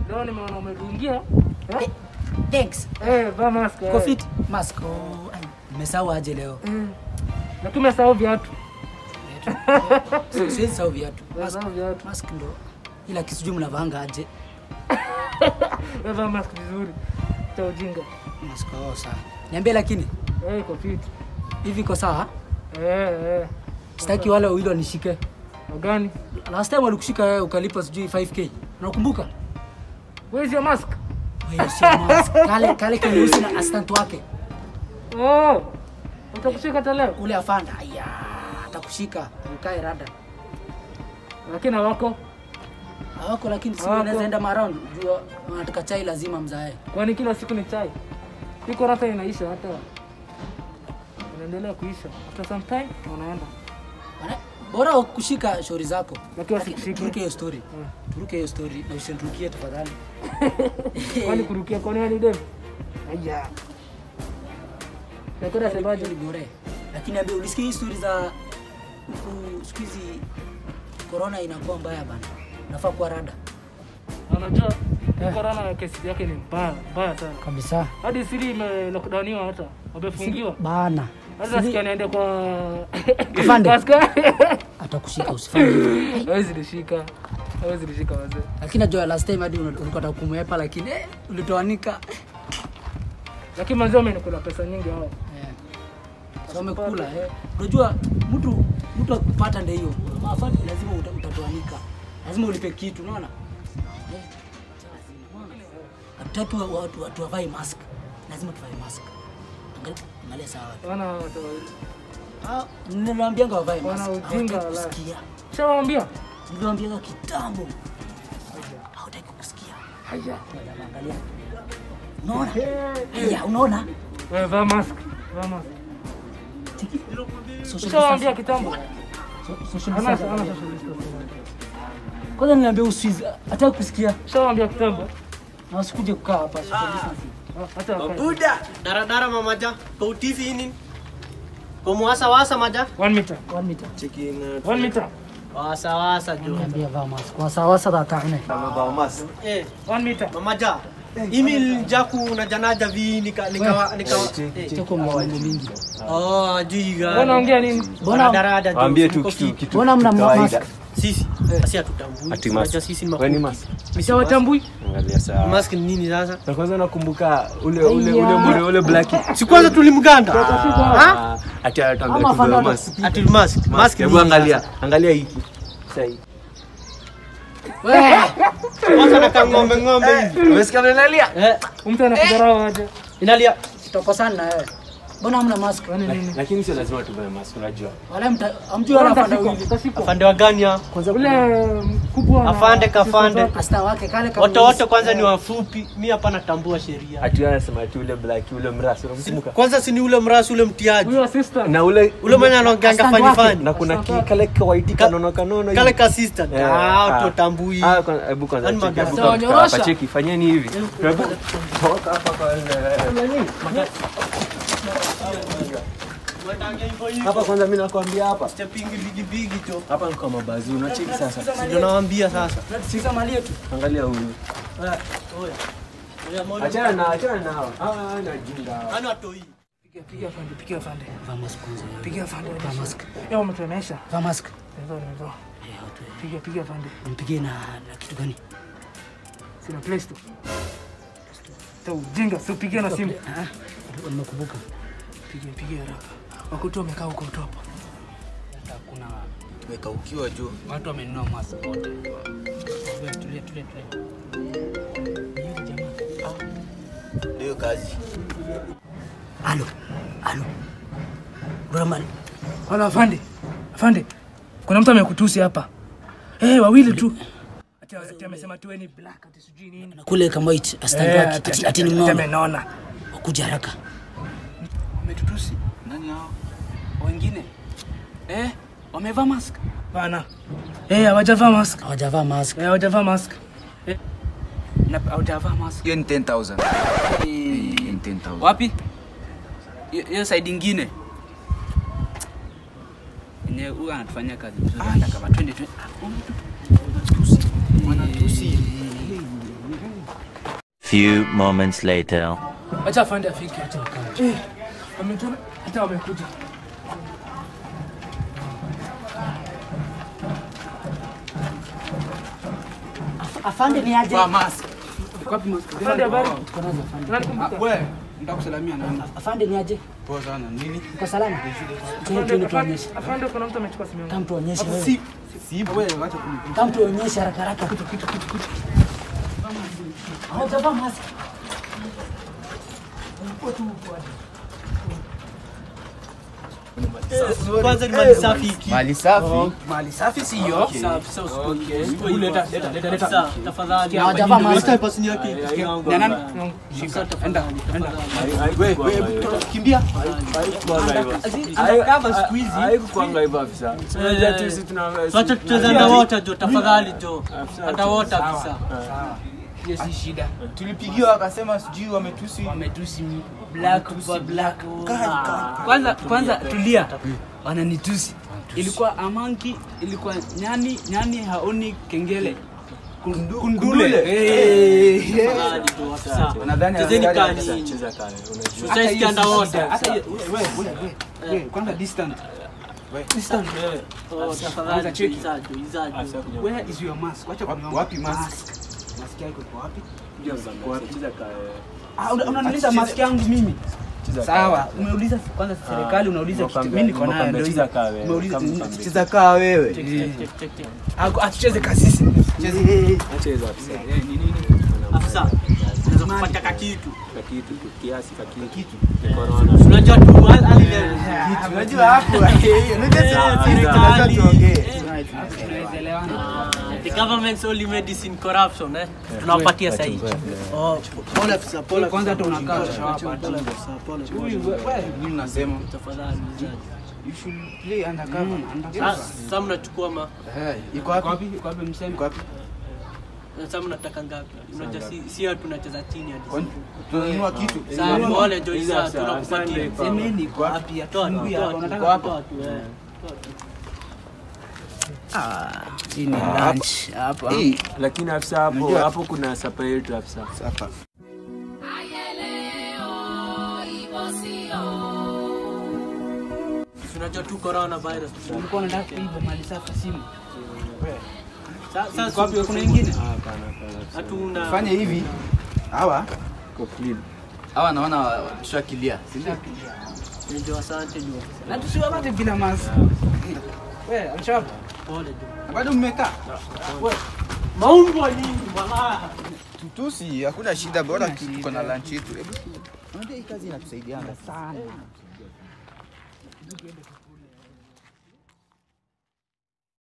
Leo nimeona umedungia. Eh, Eh? Thanks. Eh, vaa mask. eh. Uko fit? Mask. Oh, ai, nimesahau aje leo. Mm. Na tumesahau viatu. Si- Siwezi sahau viatu. Mask, Tumesahau viatu. mask ndo ila kitu sijui mnavaanga aje. Wewe vaa mask vizuri. Cha ujinga. Mask oh, sawa. Niambie lakini Eh, iko fit. hivi iko sawa? Eh, eh. Sitaki wale wawili wanishike. Wagani? Last time walikushika wewe ukalipa sijui 5k. Unakumbuka? Where is your mask? Wewe sio mask. Kale kale keusi na assistant wake. Oh. Utakushika hata leo. Ule afanda. Aya, atakushika. Ukae rada. Lakini hawako. Hawako lakini si Hawako. unaweza enda maround. Jua wanataka chai lazima mzae. Kwani kila siku ni chai? Iko hata inaisha hata. Inaendelea kuisha. After some time unaenda. Wana- Bora kushika shauri zako. Lakini Lakini wasikushike. Turuke hiyo story. Mm. Turuke hiyo story na usinirukie tafadhali. Kwani kurukia kwani hadi dem? Aya. Nakora semaje? Ni bure. Lakini ambia ulisikia hii story za huku siku hizi corona inakuwa mbaya bana. Nafaa kuwa rada. Unajua corona kesi yake ni mbaya, mbaya sana. Kabisa. Hadi siri ime lockdowniwa hata. Wamefungiwa. Bana. Hata nasikia niende kwa Afande. Askari. Atakushika usifanye hivyo. Hawezi nishika. Hawezi nishika wazee. Lakini najua last time hadi una- ulikuwa unataka kumwepa lakini eh, ulitoanika. Lakini manzi wamenikula pesa nyingi hao. Eh. So umekula eh. Unajua mtu mtu akupata ndio hiyo. Mafani lazima uta- utatoanika. Lazima ulipe kitu, unaona? Eh. Hatutaki wa- watu watu wavae mask. Lazima tuvae mask. Angalia angalia sawa. Wana watu wawili. Ah, niliwaambianga wavae Wana mask. ujinga Hawataki wala. kusikia. Shawaambia? Niliwaambianga kitambo. Hawataki kusikia. Haya. Angalia. Unaona? Haya, unaona? Wewe vaa mask. Vaa mask. Social Shawaambia distance. kitambo. So- social Ana distance. ana social distance. Kwanza niliambia usizi, hataki kusikia. Shawaambia kitambo. Na usikuje kukaa hapa social distance. Ah, Hata wakae. Buda, daradara mamaja. Kau TV ini. Kau muasa wasa maja. One meter. One meter. One meter. Wasa wasa jo. Niambia vaa mask. Wasawasa tatane. Eh, One meter. mamaja. Email jaku na janaja vi nika nika nika. Eh. Choko mambo mingi. Oh, jiga. Wewe unaongea nini? Mbona Daradara jo. Waambie tu Mko kitu fit. kitu mbona mna kawaida. mask? Sisi. Asi hatutambui. Ati Unajua mask. sisi ni Wewe ni mafupi. mask. Shawatambui? Angalia sawa. Mask ni nini sasa? Na kwanza nakumbuka ule ule ule Aya. mure ule black. Si kwanza tulimganda. Ah, ati atambia Ama tu fanda mask. Ati mask. Mask. Mask. ni Hebu nini angalia. sasa? Angalia hiki. Sasa hii. Wewe, Kwanza na ng'ombe ng'ombe hivi. Umesikia vile nalia? Eh, Mtu anakudharau aje? inalia. tutokosana na wewe. Mbona hamna mask? Kwani nini? Lakini sio lazima tuvae mask unajua. Wala mta amjui wala afanda Utashikwa, wili. utashikwa. Afande wa gani ya? Ule mkubwa na- Afande kafande. Asta wake kale kama Wote wote kwanza ni wafupi. Mimi hapa natambua sheria. Ati wewe unasema ati ule black ule mrasi unamkumbuka? Kwanza si ni ule mrasi ule mtiaji. Huyo assistant. Na ule Ule mwenye anaongeanga Stand fani wake. fani. na kuna ki, kale kawaiti kanono kanono Kale hivi. ka assistant. Eh, Ah, ah. utotambui. Ah, kwanza- hebu kwanza Yaani cheki, magari. hebu Sawa, kwanza nyorosha. hapa cheki, fanyeni hivi. Hebu toka hapa kwanza. Hapa kwanza mimi nakwambia hapa. Chapingi bigi bigi to. Hapa ni kwa mabazu, unacheki sasa. Ndio nawaambia sasa. Sika mali yetu. Angalia huyu. Achana na achana nao. Ah, na jinga. Ana toi. Piga piga afande, piga afande. Vaa mask kwanza. Piga afande. Vaa mask. Yao umetuonesha. Vaa mask. Nimevaa, nimevaa. Eh, watu. Piga piga afande. Mpigie na na kitu gani? Sina Play Store. Ta ujinga, si upigie na simu. Ah, nimekumbuka. Piga piga haraka. Wakutu wamekaa huko top. Kuna Tumekaukiwa juu. watu wamenunua mask wote. Tulia tulia tulia. tulia. Yule jamaa. Ndio kazi. Alo. Alo. Brahman. Wala afande. Afande. Kuna mtu amekutusi hapa. Eh, wawili tu. Ati ati amesema tu wewe ni black ati sijui nini. Na kule kama it astand Eh, wake ati- ati ati- ati ni ati mnono. amenona. Wakuja haraka. Wametutusi. Nani hao? Wengine? Eh, wamevaa mask. Bana. Eh, hawajavaa mask. Hawajavaa mask. Eh, hawajavaa mask. Na hawajavaa mask. hiyo ni 10000 Eh, Hiyo ni 10000 Wapi? Hiyo- Hiyo side ingine. Yenye huyu anatufanyia kazi vizuri. Hata kama twende twende. Ah, wanatutusi. Wanatusi. Few moments later. Acha afande afike. Eh, wametuna hata wamekuja. Afande ni aje? Vaa mask. Iko wapi mask? Afande habari? Tuko nazo afande. Unanikumbuka? Wewe, nataka kusalamia nani? Afande ni aje? Poa sana. Nini? Uko salama? Tuende Afande, tuonyeshe. afande kuna mtu amechukua simu yangu. Kama tuonyeshe wewe. Si si wewe wacha kuni. Kama tuonyeshe haraka haraka. Kitu kitu kitu kitu. Hawajavaa mask. Kwanza ni mali safi hiki. Mali safi. Mali safi si hiyo. Huyu leta leta leta leta. Tafadhali. Hawajavaa mask. Weka pasini yake. Na nani? Shika. Enda. Enda. Wewe wewe kimbia. Kama siku hizi. Haikukwanga hivyo afisa. Unajua tu sisi tuna Wacha tucheze underwater jo, tafadhali jo. Underwater kabisa. Hiyo si shida. tulipigiwa akasema sijui wametusi. Wametusi black kwa black. Kwanza kwanza tulia. Wananitusi. Ilikuwa amanki, ilikuwa nyani, nyani haoni kengele. Kundu- Kundule. Eh. Tafadhali jo, afisa. Nadhani Chezeni anataka kani. cheza kale. Unajua. Hata hiyo Tucheze underwater. si- hata hiyo- wewe, wewe, wewe, wewe, kwanza distant. Distant. Oh, tafadhali jo, izajo, izajo. Where is your mask? Wacha kuniomba. Wapi mask? Mask yako iko wapi? Cheza kale. Ah, una- unaniuliza mask yangu mimi? Sawa, umeuliza kwanza serikali, unauliza kitu. Mimi niko nayo ndio hiyo. Umeuliza Cheza kaa wewe. Ako- atucheze kasisi. Cheza afisa. Afisa. Unaweza kupata kakitu. Kakitu tu kiasi kakitu. Unajua tu hali leo. Unajua hapo. Unajua Eh, sisi tunajua serikali. tuongee. Eh, Tunaweza elewana. The government's only medicine corruption eh. Tunawapatia sasa hivi. Oh, pole afisa, pole. Kwanza hata unakaa shawapa. Huyu wewe, Mimi nasema Tafadhali. izajo. you should play undercover. Ah, Sasa mnachukua ma iko wapi? Wapi? Iko wapi mseme? Iko wapi? sasa mnataka ngapi? Unajua si si watu tunacheza chini hadi. Kwani tunanunua kitu? Sasa pole jo isa tunakupatia. Semeni iko wapi? Toa Atufungue toa hapa. Unataka toa kutoa? tu eh. Hii ni lunch hapa. Lakini afisa hapo hapo kuna sapa yetu afisa. Sapa. Unajua tu corona virus. Ulikuwa unataka kuiba mali safi simu. Sasa Iko wapi? Kuna ingine? hatuna Fanya hivi. Hawa Kwa clean. Hawa naona tushakilia. Si ndio? ndio asante jo. Na tusiwapate bila mask. Wewe, achapa. Pole jo. bado mmekaa. Maumbo nini wala. Tutusi, hakuna shida, bora tuko na lunch yetu. Hebu unajua hii kazi inatusaidianga sana.